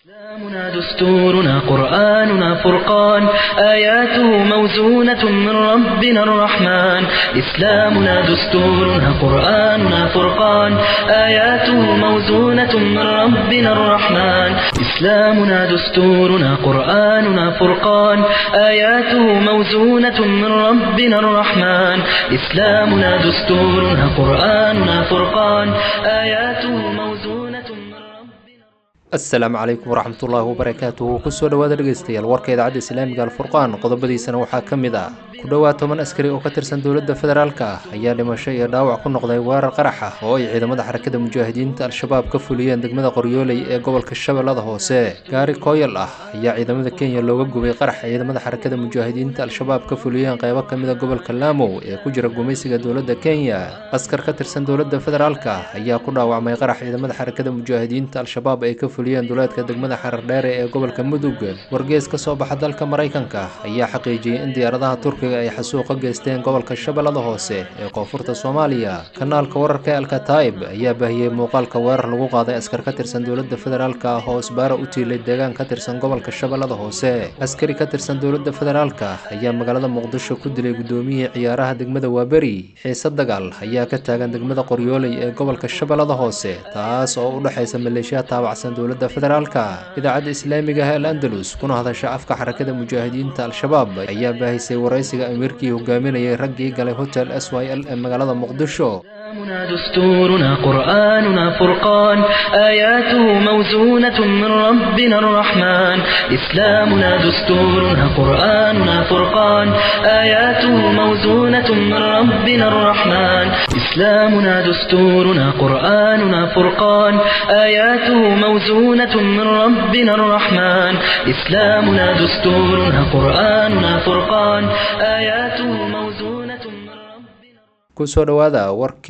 إسلامنا دستورنا قرآننا فرقان آياته موزونة من ربنا الرحمن إسلامنا دستورنا قرآننا فرقان آياته موزونة من ربنا الرحمن إسلامنا دستورنا قرآننا فرقان آياته موزونة من ربنا الرحمن إسلامنا دستورنا قرآننا فرقان آياته موزونة من ربنا asalaamu calaykum waraxmatullaahi wabarakaatuhu kusoo dhowaada dhegeystayaal warka idaacadda islaamiga alfurqaan qodobadiisana waxaa ka mid ah ku dhowaad toban askari oo ka tirsan dowladda federaalk ah ayaa dhimasho iyo dhaawac ku noqday weerar qarax ah oo ay ciidamada xarakada mujaahidiinta al-shabaab ka fuliyeen degmada qoryooley ee gobolka shabeellada hoose gaari kooyal ah ayaa ciidamada kenya looga gubay qarax ciidamada xarakada mujaahidiinta al-shabaab ka fuliyeen qeybo ka mida gobolka laamow ee ku jira gumaysiga dowladda kenya askar ka tirsan dowladda federaalk ah ayaa ku dhaawacmay qarax ciidamada xarakada mujaahidiinta al-shabaab ay ka fuliyeen duleedka degmada xarardheere ee gobolka mudug wargees ka soo baxa dalka maraykanka ayaa xaqiijiyey in diyaaradaha turkiga ay xasuuqa geysteen gobolka shabeellada hoose ee koonfurta soomaaliya kanaalka wararka ee alkataib ayaa baahiyey muuqaalka weerar lagu qaaday askar ka tirsan dowladda federaalk ah oo isbaaro u tiilay deegaan ka tirsan gobolka shabeellada hoose askari ka tirsan dowladda federaalk ayaa magaalada muqdisho ku dilay gudoomiyihii ciyaaraha degmada waaberi xiise dagaal ayaa ka taagan degmada qoryooley ee gobolka shabeellada hoose taas oo u dhexaysa maleeshiya taabacsan dowladda federaalka idaacadda islaamiga ah el andalus kuna hadasha afka xarakada mujaahidiinta al-shabaab ayaa baahisay waraysiga amiirkii hogaaminayay raggii galay hotel s y l ee magaalada muqdisho إسلامنا دستورنا قرآننا فرقان آياته موزونة من ربنا الرحمن إسلامنا دستورنا قرآننا فرقان آياته موزونة من ربنا الرحمن إسلامنا دستورنا قرآننا فرقان آياته موزونة من ربنا الرحمن إسلامنا دستورنا قرآننا فرقان آياته موزونة من ربنا kusoo dhowaada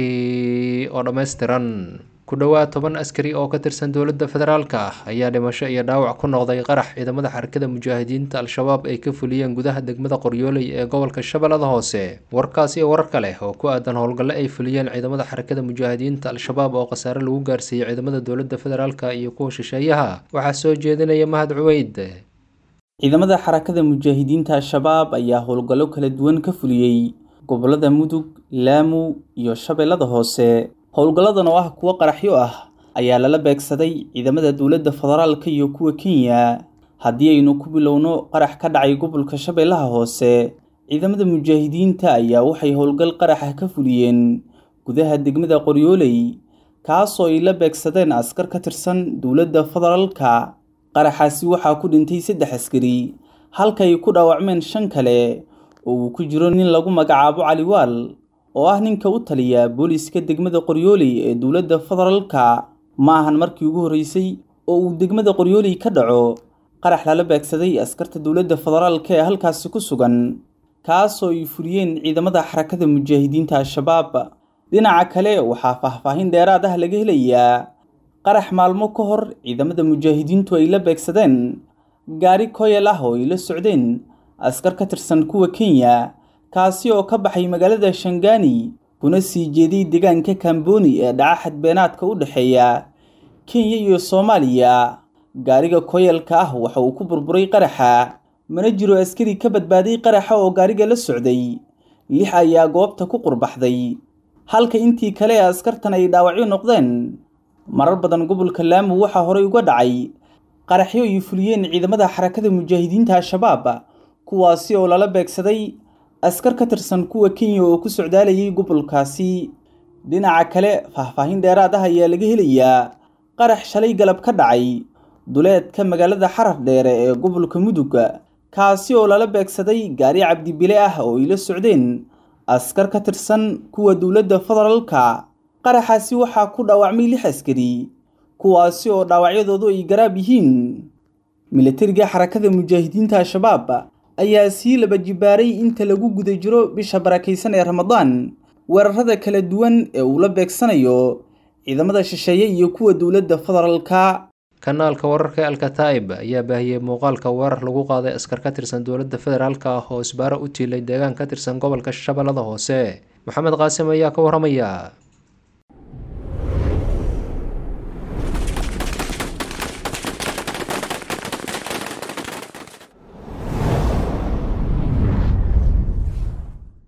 warkii oo dhammaystiran ku dhowaad toban askari oo ka tirsan dowladda federaalk ah ayaa dhimasho iyo dhaawac ku noqday qarax ciidamada xarakada mujaahidiinta al-shabaab ay ka fuliyeen gudaha degmada qoryooley ee gobolka shabeellada hoose warkaas iyo warar kale oo ku aadan howlgalle ay fuliyeen ciidamada xarakada mujaahidiinta al-shabaab oo khasaare lagu gaarsiiyey ciidamada dowladda federaalk iyo kuwa shisheeyaha waxaa soo jeedinaya mahad cuweyd ciidamada xarakada mujaahidiinta al-shabaab ayaa howlgallo kala duwan ka fuliyey gobollada mudug laamu iyo shabeellada hoose howlgalladan oo ah kuwo qaraxyo ah ayaa lala beegsaday ciidamada dowladda federaalka iyo kuwa kenya haddii aynu ku bilowno qarax ka dhacay gobolka shabeellaha hoose ciidamada mujaahidiinta ayaa waxay howlgal qaraxa ka fuliyeen gudaha degmada qoryooley kaasoo ay la beegsadeen askar ka tirsan dowladda federaalka qaraxaasi waxaa ku dhintay saddex askari halka ay ku dhaawacmeen shan kale oo uu ku jiro nin lagu magacaabo caliwaal oo ah ninka u taliya booliiska degmada qoryooley ee dowladda federaalka ma ahan markii ugu horreysay oo uu degmada qoryooley ka dhaco qarax lala beegsaday askarta dowladda federaalka ee halkaasi ku sugan kaasoo ay fuliyeen ciidamada xarakada mujaahidiinta al-shabaab dhinaca kale waxaa faahfaahin dheeraad ah laga helayaa qarax maalmo ka hor ciidamada mujaahidiintu ay la beegsadeen gaari koyal ah oo ay la socdeen askar ka tirsan kuwa kenya kaasi oo ka baxay magaalada shangani kuna sii jeeday deegaanka kamboni ee dhaca xadbeenaadka u dhexeeya kenya iyo soomaaliya gaariga koyalka ah waxa uu ku burburay qaraxa mana jiro askari ka badbaaday qaraxa oo gaariga la socday lix ayaa goobta ku qurbaxday halka intii kale ee askartan ay dhaawacyo noqdeen marar badan gobolka laamu waxaa horey uga dhacay qaraxyo ay fuliyeen ciidamada xarakada mujaahidiinta al-shabaab kuwaasi oo lala beegsaday askar ka tirsan kuwa kenya oo ku socdaalayay gobolkaasi dhinaca kale faahfaahin dheeraad ah ayaa laga helayaa qarax shalay galab ka dhacay duleedka magaalada xarar dheere ee gobolka mudug kaasi oo lala beegsaday gaari cabdibile ah oo ay la socdeen askar ka tirsan kuwa dowladda federaalka qaraxaasi waxaa ku dhaawacmay lix askari kuwaasi oo dhaawacyadoodu ay garaab yihiin milatariga xarakada mujaahidiinta al-shabaab ayaa sii laba jibaaray inta lagu guda jiro bisha barakaysan ee ramadaan weerarada kala duwan ee uu la beegsanayo ciidamada shisheeye iyo kuwa dowladda federaalka kanaalka wararka ee alkataib ayaa baahiyey muuqaalka weerar lagu qaaday askar ka tirsan dowladda federaalk ah oo isbaaro u tiilay deegaan ka tirsan gobolka shabeellada hoose maxamed qaasim ayaa ka waramaya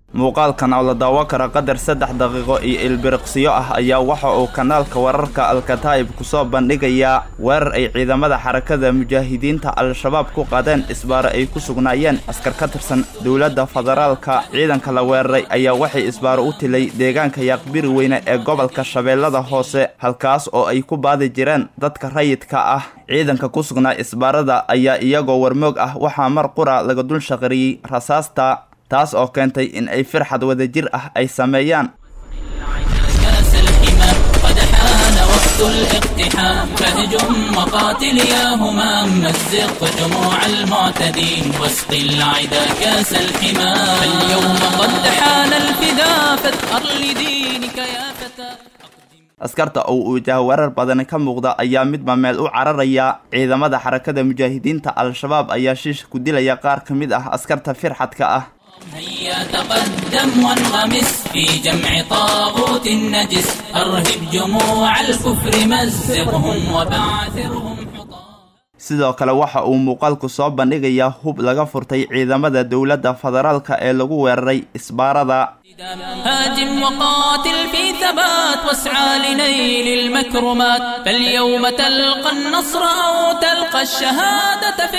muuqaalkan oo la daawo kara qadar saddex daqiiqo iyo ilbiriqsiyo ah ayaa waxa uu kanaalka wararka alkataa'ib kusoo bandhigayaa weerar ay ciidamada xarakada mujaahidiinta al-shabaab ku qaadeen isbaaro ay ku sugnaayeen askar ka tirsan dowladda federaalka ciidanka la weeraray ayaa waxay isbaaro u tilay deegaanka yaaqbiri weyne ee gobolka shabeellada hoose halkaas oo ay ku baadi jireen dadka rayidka ah ciidanka ku sugnaa isbaarada ayaa iyagoo warmoog ah waxaa mar qura laga dul shaqariyey rasaasta taas oo keentay in ay firxad wadajir ah ay sameeyaan كاس الحمى قد حان وقت الاقتحام فهجم وقاتل يا همام مزق جموع المعتدين واسق العدا كاس الحمى فاليوم قد حان الفداء فاثأر لدينك يا فتى askarta oo uu jahwarar badani ka muuqda ayaa midba meel u cararaya ciidamada xarakada mujaahidiinta al-shabaab ayaa shiish ku dilaya qaar ka mid ah askarta firxadka ah هيا تقدم وانغمس في جمع طاغوت النجس أرهب جموع الكفر مزقهم وبعثرهم حطام sidoo kale waxa uu muuqaalku soo bandhigayaa hub laga furtay ciidamada dowladda federaalka ee lagu weeraray isbaarada هاجم وقاتل في ثبات واسعى لنيل المكرمات فاليوم تلقى النصر أو تلقى الشهادة في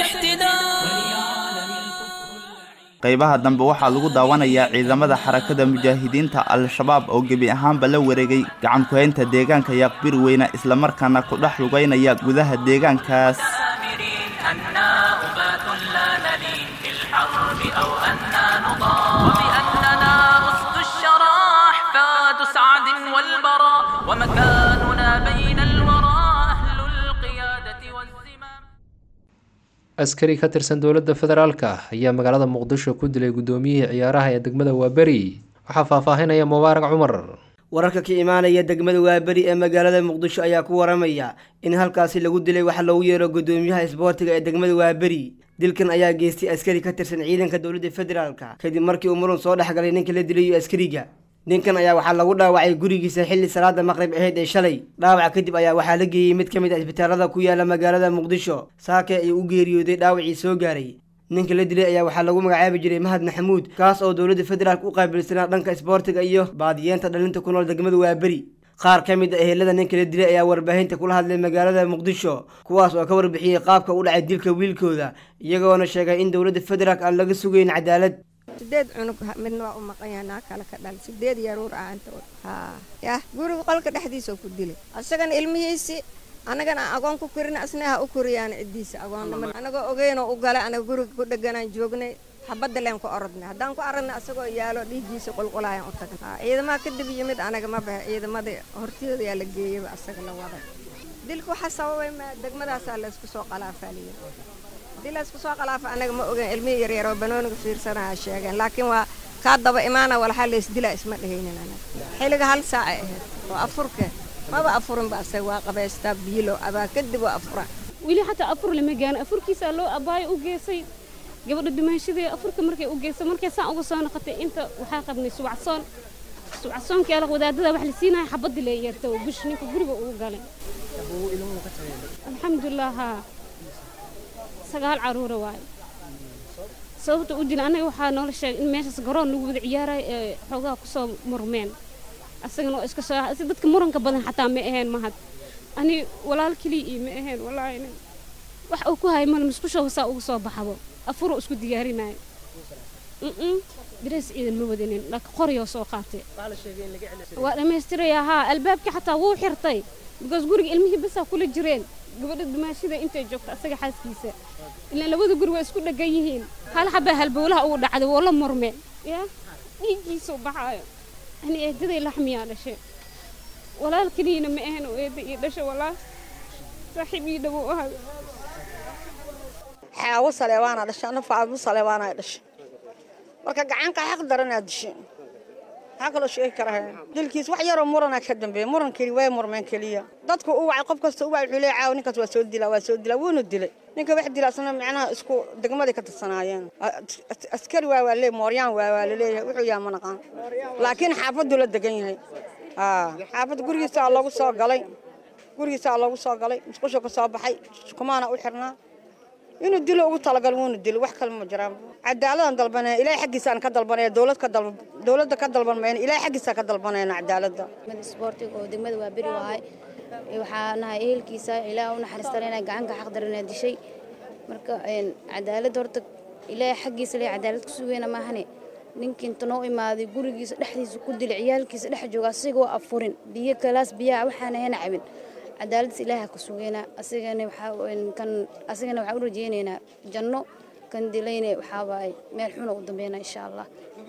احتدام qaybaha dambe waxaa lagu daawanayaa ciidamada xarakada mujaahidiinta al-shabaab oo gebi ahaanba la wareegay gacan ku-haynta deegaanka yaaqbir weyne islamarkaana ku dhex lugaynaya gudaha deegaankaas آمرين أنا أبات لا نلين في الحرب أو أنا نضام وبأننا أسد الشرى أحفاد سعد والبراء ومكاننا بين الورى أهل القيادة والزمام askari ka tirsan dowladda federaalka ayaa magaalada muqdisho ku dilay guddoomiyihii ciyaaraha ee degmada waaberi waxaa faahfaahinaya mubaarak cumar wararka ka imaanaya degmada waaberi ee magaalada muqdisho ayaa ku waramaya in halkaasi lagu dilay waxa loogu yeero guddoomiyaha isboortiga ee degmada waaberi dilkan ayaa geystay askari ka tirsan ciidanka dowladda federaalka kadib markii uu muran soo dhexgalay ninka la dilayo askariga ninkan ayaa waxaa lagu dhaawacay gurigiisa xilli salaada maqrib aheyd ee shalay dhaawaca kadib ayaa waxaa la geeyey mid ka mid ah isbitaalada ku yaala magaalada muqdisho saake ayuu u geeriyooday dhaawacii soo gaaray ninka la dilay ayaa waxaa lagu magacaabi jiray mahad maxamuud kaas oo dowladda federaalk u qaabilsanaa dhanka isboortiga iyo baadiyeenta dhalinta ku nool degmada waaberi qaar ka mid a ehelada ninka la dilay ayaa warbaahinta kula hadlay magaalada muqdisho kuwaas oo ka warbixiyey qaabka u dhacay dilka wiilkooda iyagoona sheegay in dowladda federaalk aan laga sugayn cadaalad sideed cunug midna waa u maqan yahay naa kale ka dhal sideed yaruur ah inta haa yah guriga qolka dhexdiisa ku dilay asagana ilmihiisi anagana agoon ku korin asna ha u koriyaan ciddiisa agoonnimo anagoo ogeynoo u galay anaga guriga ku dheganaan joognay xabadda leen ku orodnay haddaan ku aradnay asagoo yaalo dhiiggiisa qulqulaayaan u tagnay haa ciidamaha kadib yimid anaga ma bahe ciidamada hortiyooda yaa la geeyaba asaga la waday dilka waxaa sababay ma degmadaasaa laysku soo qalaafaaliya haddii laysku soo qalaafa anaga ma ogeyn ilmihii yaryar oo banooniga fiirsanaya sheegeen laakiin waa kaa daba imaana walxaa laysdilaa isma dhehaynin anaga xilliga hal saacay ahayd oo afurke maba afurinba asaga waa qabaystaa biilo abaa kadib waa afura weli xataa afur lama gaano afurkiisaa loo abaayo u geysay gabadha dumaanshadee afurka markay u geysay markay saan uga soo noqotay inta waxaa qabnay subacsoon subacsoonki ala wadaadada wax la siinaya xabadii lee yeerta oo bush ninka guriga ugu galay alxamdulilah haa sagaal caruura waaye sababta u dila annaga waxaa noola sheegay in meeshaas garoon lagu wada ciyaarayo ee xoogaha kusoo murmeen asagana oo iska soo si dadka muranka badan xataa ma aheen mahad ani walaal keliya iyo ma aheen wallaahi nin wax uu ku hayay mal musqusha saa uga soo baxabo afuroo isku diyaarinayo mm darees ciidan ma wadanin laakiin qoryoo soo qaatay waa dhammaystirayaa haa albaabkii xataa wuu xirtay because guriga ilmihii basaa kula jireen gabadha dumaashida intay joogto asaga xaaskiisa ilaan labada guri waa isku dhegan yihiin hal xabaa halbowlaha ugu dhacday woo la murme yaa dhiiggiisuu baxaayo ani eedaday laxmiyaa dhashay walaal keliyana ma ahan oo eeda ii dhashay walaal saaxiib ii dhawow ahay xaawo saleebaanaa dhashay ana faadmo saleebaanaa dhashay marka gacanka xaq daranaa dishay maxaa kaloo sheegi karahay dilkiis wax yaroo muranaa ka dambeeya muran keli way murmeen keliya dadku u wacay qof kasta u wacay wuxuu leeyahay caawa ninkaas waa soo dilaa waa soo dilaa wuuna dilay ninka wax dila asna macnaha isku degmaday ka tirsanaayeen askari waa waa leey mooryaan waa waa laleeyahay wuxuu yahay ma naqaan laakiin xaafaddu la degan yahay xaafadda gurigiisaa loogu soo galay gurigiisaa loogu soo galay musqusha ka soo baxay kumaana u xirnaa inuu dilo ugu talagal wuuna dilo wax kale ma jiraan cadaaladaan dalbanaya ilaahay xaggiisaan ka dalbanaya dowlad ka dal dowladda ka dalban mayna ilaahay xaggiisaan ka dalbanayna cadaaladda isboortiga oo degmada waa beri wahay waxaa nahay ehelkiisa ilaah u naxariistan inay gacanka xaqdarina dishay marka cadaalad horta ilaahay xaggiisa le cadaalad ku sugeyna maahane ninkii inta noo imaaday gurigiisa dhexdiisa ku dilay ciyaalkiisa dhex jooga asigoo afurin biyo kalaas biyaha waxaana hena cabin cadaaladdiis ilaaha ku sugeynaa asigana waxaakan asigana waxaan u rajeynaynaa janno kan dilayne waxaa waaye meel xuna u dambeynaa insha allah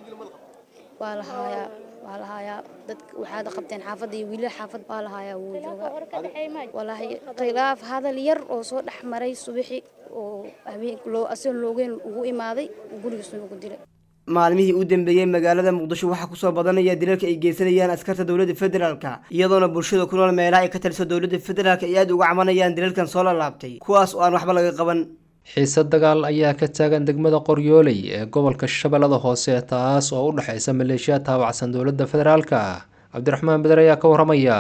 waa la haayaa waa la haayaa dadka waxaad qabteen xaafadda iyo wiilal xaafad waa la haayaa wuu joogaa walaahi khilaaf hadal yar oo soo dhex maray subaxi oo habeen loo asigoon loogeyn ugu imaaday gurigiisuna ugu dilay maalmihii u dambeeyey magaalada muqdisho waxaa kusoo badanaya dilalka ay geysanayaan askarta dowladda federaalka iyadoona bulshada ku nool meelaha ay ka taliso dowladda federaalka ay aada uga cabanayaan dilalkan soo lalaabtay kuwaas oo aan waxba laga qaban xiise dagaal ayaa ka taagan degmada qoryooley ee gobolka shabeellada hoose taas oo u dhexaysa maleeshiya taabacsan dowladda federaalka cabdiraxmaan beder ayaa ka waramaya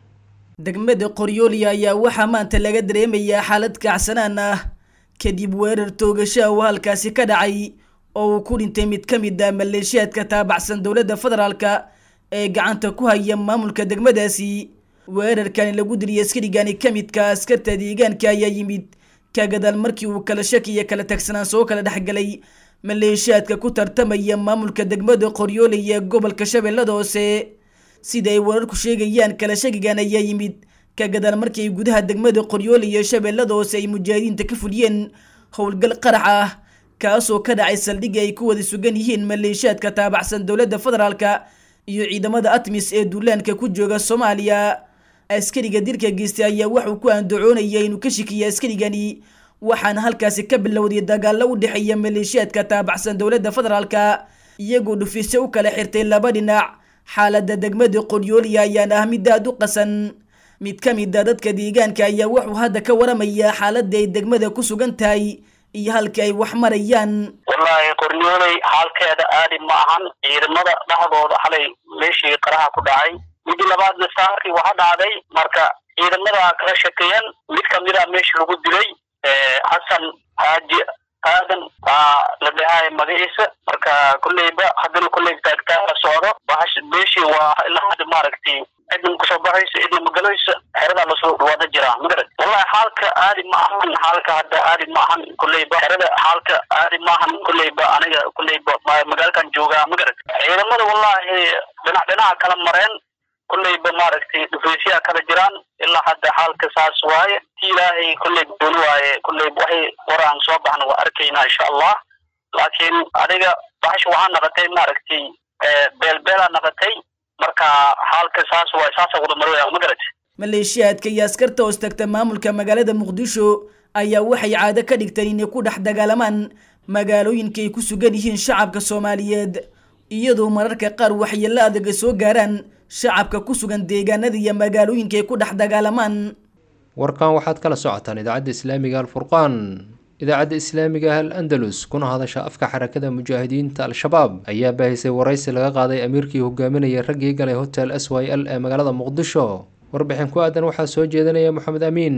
degmada qoryooley ayaa waxaa maanta laga dareemayaa xaalad kacsanaan ah kadib weerar toogasha oo halkaasi ka dhacay oo uu ku dhintay mid ka mid ah maleeshiyaadka taabacsan dowladda federaalka ee gacanta ku haya maamulka degmadaasi weerarkani lagu diliyay askarigani ka midka askarta deegaanka ayaa yimid ka gadaal markii uu kala shaki iyo kala tagsanaan soo kala dhexgalay maleeshiyaadka ku tartamaya maamulka degmada qoryooley ee gobolka shabeellada hoose sida ay wararku sheegayaan kala shakigan ayaa yimid ka gadaal markii ay gudaha degmada qoryooley ee shabeellada hoose ay mujaahidiinta ka fuliyeen howlgal qarax ah kaasoo ka dhacay saldhigii ay ku wada sugan yihiin maleeshiyaadka taabacsan dowladda federaalka iyo ciidamada atmis ee duulaanka ku jooga soomaaliya askariga dilka geystay ayaa waxuu ku andacoonaya inuu ka shikiyay askarigani waxaana halkaasi ka bilowday dagaalo u dhexeeya maleeshiyaadka taabacsan dowladda federaalka iyagoo dhufiisyo u kala xirtay laba dhinac xaaladda degmada qoryooliya ayaana ah mid aad u qasan mid ka mid a dadka deegaanka ayaa wuxuu hadda ka waramayaa xaaladda ay degmada ku sugan tahay iyo halka ay wax marayaan wallaahi qoryooley xaalkeeda aadi ma ahan ciidamada dhexdooda xalay meeshii qaraha ku dhacay midi labaadna saarkii waxa dhacday marka ciidamada kala shakeeyan mid kamid a meesha lagu dilay xasan xaaji aadan baa la dhahay magaciisa marka kolleyba haddana kolley taagtaa la socdo bahash meeshii waa ilaa hadda maaragtay cidin kusoo baxaysa cidin magalaysa xeradaa lasoo dhawaada jiraa magarad wallahi xaalka aadi ma ahan xaalka hadda aadi ma ahan kolleyba xerada xaalka aadi ma ahan kolleyba aniga kolleyba magaalkan joogaa magarad ciidamada wallahi dhinac dhinaca kala mareen kolleyba maaragtay dhufaysyaha kala jiraan ilaa hadda xaalka saas waaye ti ilaahay kolley dooni waaye kolleyba waxay waraan soo baxna waa arkaynaa insha allah laakiin adiga bahash waxaa naqatay maaragtay beelbeelaa naqatay marka xaalka saas waay saasa wada maraya magarad maleeshiyaadka iyo askarta hoos tagta maamulka magaalada muqdisho ayaa waxay caado ka dhigteen inay ku dhex dagaalamaan magaalooyinka ay ku sugan yihiin shacabka soomaaliyeed iyadoo mararka qaar waxyeello adaga soo gaaraan shacabka ku sugan deegaanada iyo magaalooyinka ay ku dhex dagaalamaan warkan waxaad kala socotaan idaacadda islaamiga alfurqaan idaacadda islaamiga ah al andalus kuna hadasha afka xarakada mujaahidiinta al-shabaab ayaa baahisay waraysi laga qaaday amiirkii hogaaminayay raggii galay hotel s y l ee magaalada muqdisho warbixin ku aadan waxaa soo jeedinaya moxamed amiin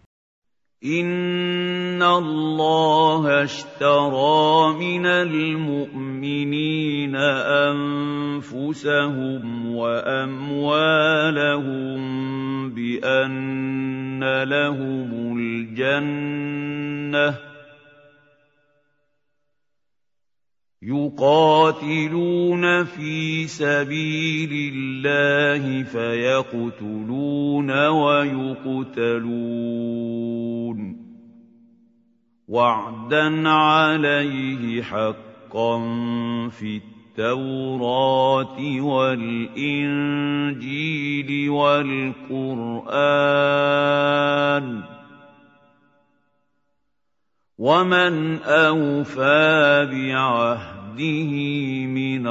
إن الله اشترى من المؤمنين أنفسهم وأموالهم بأن لهم الجنة يقاتلون في سبيل الله فيقتلون ويقتلون وعدا عليه حقا في التوراة والإنجيل والقرآن ومن أوفى بعهده من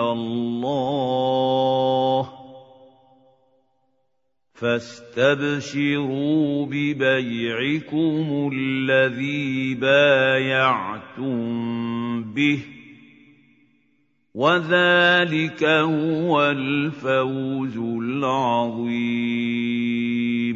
الله فاستبشروا ببيعكم الذي بايعتم به وذلك هو الفوز العظيم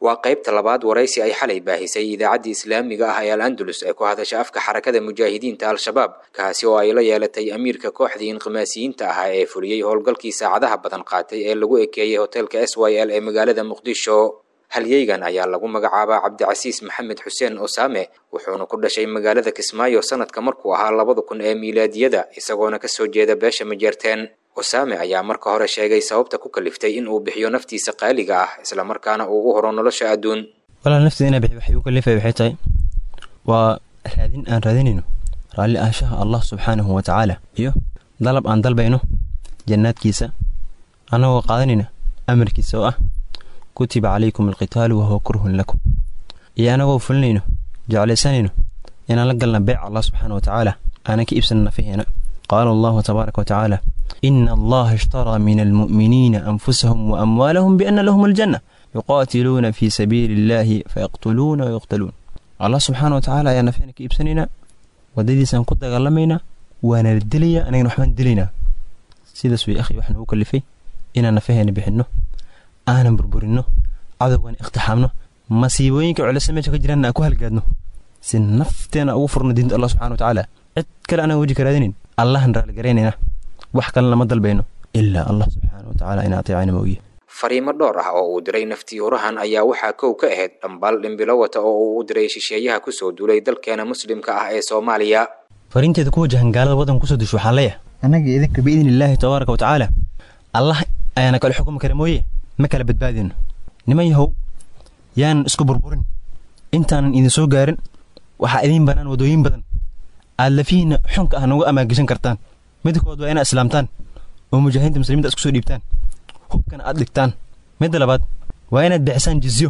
waa qaybta labaad waraysi ay xalay baahisay idaacaddii islaamiga ah ee al andalus ee ku hadasha afka xarakada mujaahidiinta al-shabaab kaasi oo ay la yeelatay amiirka kooxdii inqimaasiyiinta ahaa ee fuliyey howlgalkii saacadaha badan qaatay ee lagu ekeeyey hoteelka s y l ee magaalada muqdisho halyeygan ayaa lagu magacaabaa cabdicasiis maxamed xuseen osaame wuxuuna ku dhashay magaalada kismaayo sanadka markuu ahaa labada kun ee miilaadiyada isagoona kasoo jeeda beesha majeerteen osaame ayaa marka hore sheegay sababta ku kaliftay in uu bixiyo naftiisa qaaliga ah islamarkaana uu u horo nolosha adduun walaal nafteeda inaa bixiyo waxay u kalifay waxay tahay waa raadin aan raadinayno raalli ahaanshaha allah subxaanahu wa tacaala iyo dalab aan dalbayno jannaadkiisa annagoo qaadanayna amarkiisa oo ah kutiba calaykum alqitaalu wahuwa kurhun lakum iyo annagoo fulinayno jeclaysanayno inaan la galna beec allah subxaana wa tacaala aanan ka iibsana nafaheena qaala allahu tabaaraka wa tacaala ina allaha ishtaraa min almu'miniina anfusahum wa amwaalahum biana lahum aljanna yuqaatiluuna fii sabiili illaahi fayaqtuluuna wayuqtaluun allah subxaana wa tacaala ayaa nafeena ka iibsanaynaa waddadiisaan ku dagaalamaynaa waana la dilayaa anagana waxbaan dilaynaa sidaas way akhi waxaan ugu kalifay inaan nafaheena bixinno aanan burburinno cadowgan iqtixaamno masiibooyinka culisa meesha ka jiraan aan ku halgaadno si nafteena ugu furno diinta allah subxana wa tacaala cid kale anaan weji ka raadinayn allahan raalligaraynayna wax kalena ma dalbayno ilaa allah subxaana wa tacaala in ateecana ma ogiye fariimo dhowr ah oo uu diray naftiyorahan ayaa waxaa kow ka ahayd dhambaal dhimbilo wata oo uu u diray shisheeyaha kusoo duulay dalkeena muslimka ah ee soomaaliya fariinteeda ku wajahan gaalada waddanka kusoo disho waxaan leeyahay annaga idinka biidni illaahi tabaaraka wa tacaala allah ayaana kale xukumi kara mooye ma kala badbaadino niman yahow yaanan isku burburin intaanan idin soo gaarin waxaa idiin bannaan waddooyin badan aad lafihiinna xunka ah nooga amaagishan kartaan midkood waa inaad islaamtaan oo mujaahidiinta muslimiinta isku soo dhiibtaan hubkana aad dhigtaan midda labaad waa inaad bixisaan jizyo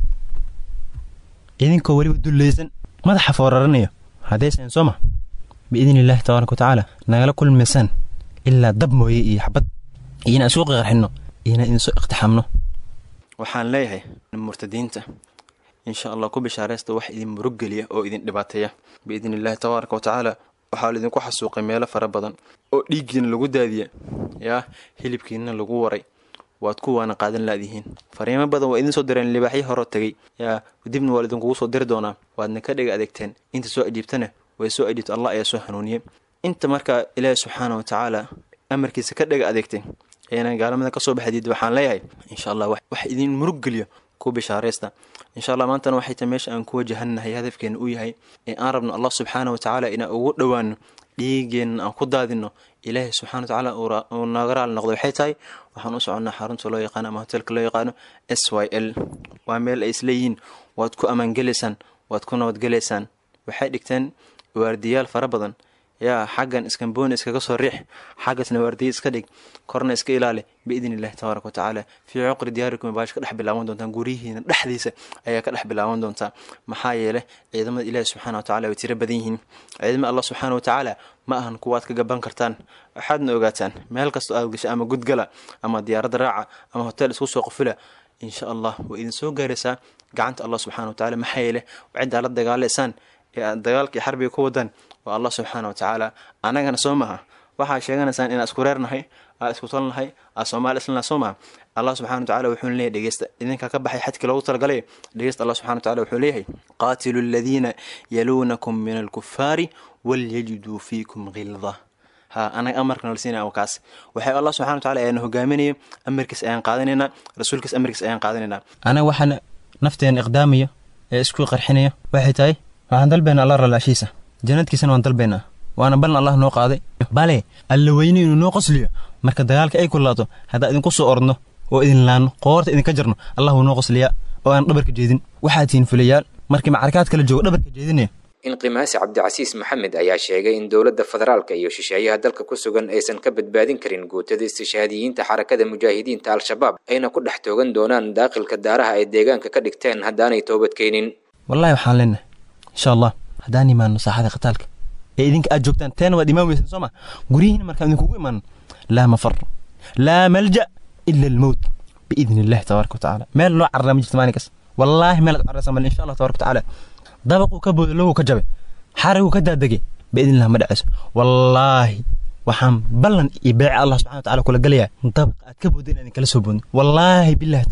idinkoo weliba dullaysan madaxa fooraranayo haddaysan soo ma biidni illaahi tabaaraka wa tacaala nagala kulmaysaan ilaa dab mooye iyo xabad iyo inaan isku qarxinno iyo inaan idinsoo iqtixaamno waxaan leeyahay murtadiinta insha allah ku bishaaraysta wax idin muruggeliya oo idin dhibaateeya biidni illaahi tabaaraka wa tacaala waxaa laidinku xasuuqay meelo fara badan oo dhiiggiina lagu daadiya yaa hilibkiina lagu waray waad kuwaana qaadan laadihiin fariimo badan waa idin soo direen libaaxyo horoo tegey yaa dibna waa laidinkugu soo diri doonaa waadna ka dhega adeegteen inta soo ajiibtana way soo ajiibta allah ayaa soo hanuuniyey inta markaa ilaahi subxaana wa tacaala amarkiisa ka dhega adeegtay ayna gaalamada kasoo baxdiid waxaan leeyahay insha allah wax idin muruggeliyo ku bishaaraysta insha allah maantana waxay tahay meesha aan ku wajahannahay hadafkeena uu yahay ee aan rabno allah subxaana wa tacaala inaan ugu dhowaano dhiigeenna aan ku daadino ilaahay subxana wa tacaala uu naga raali noqdo waxay tahay waxaan u soconnaa xarunta loo yaqaano ama hotelka loo yaqaano s y l waa meel ay isleeyihiin waad ku ammaangelaysaan waad ku nabadgelaysaan waxay dhigteen waardiyaal fara badan yaa xaggan iskambooni iskaga soo riix xaggasna waardiya iska dhig korna iska ilaali biidni illahi tabaaraka wa tacaala fii cuqri diyaarikum baash ka dhex bilaaban doontaan guryihiina dhexdiisa ayaa ka dhex bilaaban doontaa maxaa yeele ciidamada ilaahi subxana wa tacala way tiro badan yihiin ciidamada allah subxaana wa tacaala ma ahan kuwaad ka gaban kartaan waxaadna ogaataan meel kastoo aad gasha ama gudgala ama diyaaradda raaca ama hotel isku soo qufila insha allah way idin soo gaaraysaa gacanta allah subxana wa tacaala maxaa yeele ciddaa la dagaalaysaan ee aad dagaalkii xarbiga ku wadaan waa allah subxaana wa tacaala annagana soo maha waxaa sheeganaysaan inaan isku reernahay aa isku talnahay aa soomaali islana soo maha allah subxana wa tacala wuxuu leeyahy dhegeysta idinkaa ka baxay xadkii loogu talagalay dhegeysta allah subxana wa tacala wuxuu leeyahay qaatilu aladiina yaluunakum min alkufaari walyajiduu fiikum khilda ha anaga amarka nala siinaya waa kaas waxay allah subxana wa tacala ayaana hogaaminaya amarkiis ayaan qaadanaynaa rasuulkiis amarkiis ayaan qaadanaynaa anaga waxaana nafteena iqdaamaya ee isku qarxinaya waxay tahay waxaan dalbaynaa allah ralaashiisa jannadkiisana waan dalbaynaa waana ballan allah noo qaaday bale alla weyne inuu noo qosliyo marka dagaalka ay kulaato haddaan idinku soo ordno oo idin laanno qoorta idinka jarno allah wuu noo qosliyaa oo aan dhabarka jeedin waxaad tihiin fulayaal markii macarakaad kala joogo dhabarka jeedinaya inqimaasi cabdicasiis maxamed ayaa sheegay in dowladda federaalka iyo shisheeyaha dalka ku sugan aysan ka badbaadin karin guutada istishhaadiyiinta xarakada mujaahidiinta al-shabaab ayna ku dhex toogan doonaan daaqilka daaraha ay deegaanka ka dhigteen haddaanay toobadkeenin wallahi waxaan leenahay insha allah haddaan imaano saaxada qitaalka ee idinka aad joogtaan teena waad imaan weysan soo ma guryihiina markaan idinkugu imaano laa mafar laa malja ila almowt biidni illahi tabaaraka watacaala meel loo carraa ma jirto maalin kas wallaahi meel aad carraysa male insha allah tabaaraka watacaala dabaquu ka boodo lowuu ka jabe xariguu ka daadegay biidni illah ma dhacayso wallaahi waxaan ballan iyo beece allah subxana watacaala kula galayaa dabaqa aad ka boodda inaan idinkala soo boodin wallaahi billahi tallahi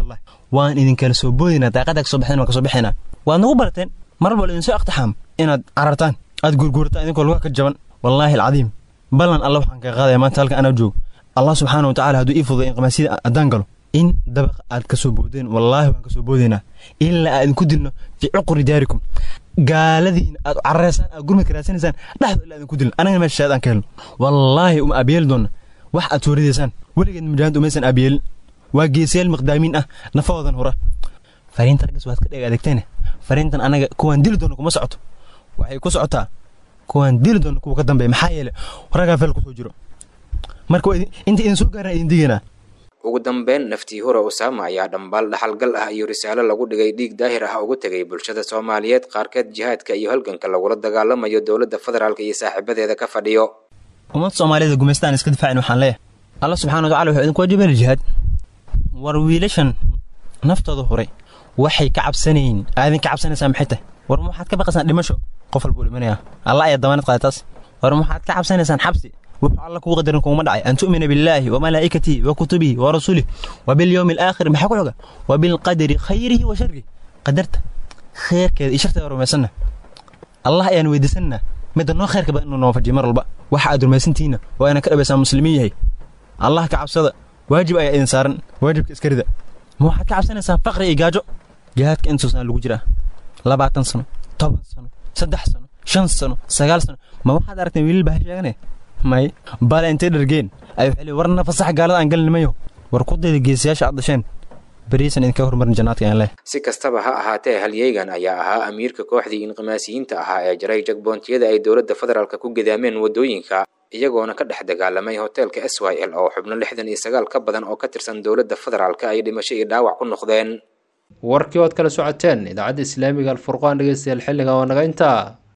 waan idinkala soo boodinaa daaqadaa kasoo baxeen waan kasoo baxaynaa waad nagu barateen mar walba idinsoo iqtixaam inaad carartaan aad gurgurataan idinkoo luga ka jaban wallaahi alcadiim ballan alla waxaan kaga qaadaya maanta halka anaa joogo allah subxaana watacaala hadduu ii fududay in qamaasida haddaan galo in dabaq aad kasoo boodeen wallaahi waan kasoo boodaynaa ilaa aad idinku dilno fii cuquri daarikum gaaladiina aad carareysaan aad gurmad karaasanaysaan dhexdo ilaa idinku dilno anagana meesha shaad aan ka helno wallaahi uma aabiyeeli doonna wax aad sooridaysaan weligeed mujaahid umaysan aabiyeelin waa geesayaal miqdaamiin ah nafahoodan hura fariinta raggas waad ka dheg adeegteene fariintan anaga kuwaan dili doona kuma socoto waxay ku socotaa kuwaan dili doona kuwa ka dambeeya maxaa yeele raggaa fel kusoo jiro marka inta idin soo gaaraan idin digaynaa ugu dambeyn naftii hura usaama ayaa dhambaal dhaxalgal ah iyo risaalo lagu dhigay dhiig daahir ah ugu tegay bulshada soomaaliyeed qaarkeed jihaadka iyo halganka lagula dagaalamayo dowladda federaalk iyo saaxiibadeeda ka fadhiyo ummadda soomaaliyed gumaystaan iska difaacin waxaan leeyahay allah subxana watacala wuxuu idinku waajibeen jihaad war wiilashan naftooda huray waxay ka cabsanayin aadin ka cabsanaysaa maxay tahay war ma waxaad ka baqaysaan dhimasho qof walbuu dhimanayaa allah ayaa damaanad qaada taas war ma waxaad ka cabsanaysaan xabsi wuxuu alla kugu qadarin kuguma dhacay an tu'mina billaahi wa malaa'ikatihi wa kutubihi wa rasulih wa bilyowmi alaakhir maxaa ku xoga wa bilqadari khayrihi wa sharrihi qadarta kheerkeeda iyo sharteeda rumaysanna allah ayaan weydiisanna midda noo kheerka badan inuu noo fajiyo mar walba waxa aad rumaysantihiinna waa inaan ka dhabaysaa muslimiin yahay allah ka cabsada waajib ayaa idin saaran waajibka iskarida ma waxaad ka cabsanaysaan faqri iyo gaajo jihaadka intuusana lagu jiraa labaatan sano toban sano saddex sano shan sano sagaal sano ma waxaad aragteen wiilal baa sheegane may bale intay dhargeen ay waxay war nafasax gaalada aan galnimayo war ku dayda geesiyaasha aad dhasheen beriisan idinka horumarin jannaadka aan leh si kastaba ha ahaatee halyeygan ayaa ahaa amiirka kooxdii inqimaasiyiinta ahaa ee jaray jagboontiyada ay dowladda federaalk ku gidaameen waddooyinka iyagoona ka dhex dagaalamay hoteelka s y l oo xubno lixdan iyo sagaal ka badan oo ka tirsan dowladda federaalk ay dhimasho iyo dhaawac ku noqdeen warkii ood kala socoteen idaacadda islaamiga alfurqaan dhegeystayaal xilliga oo naga intaa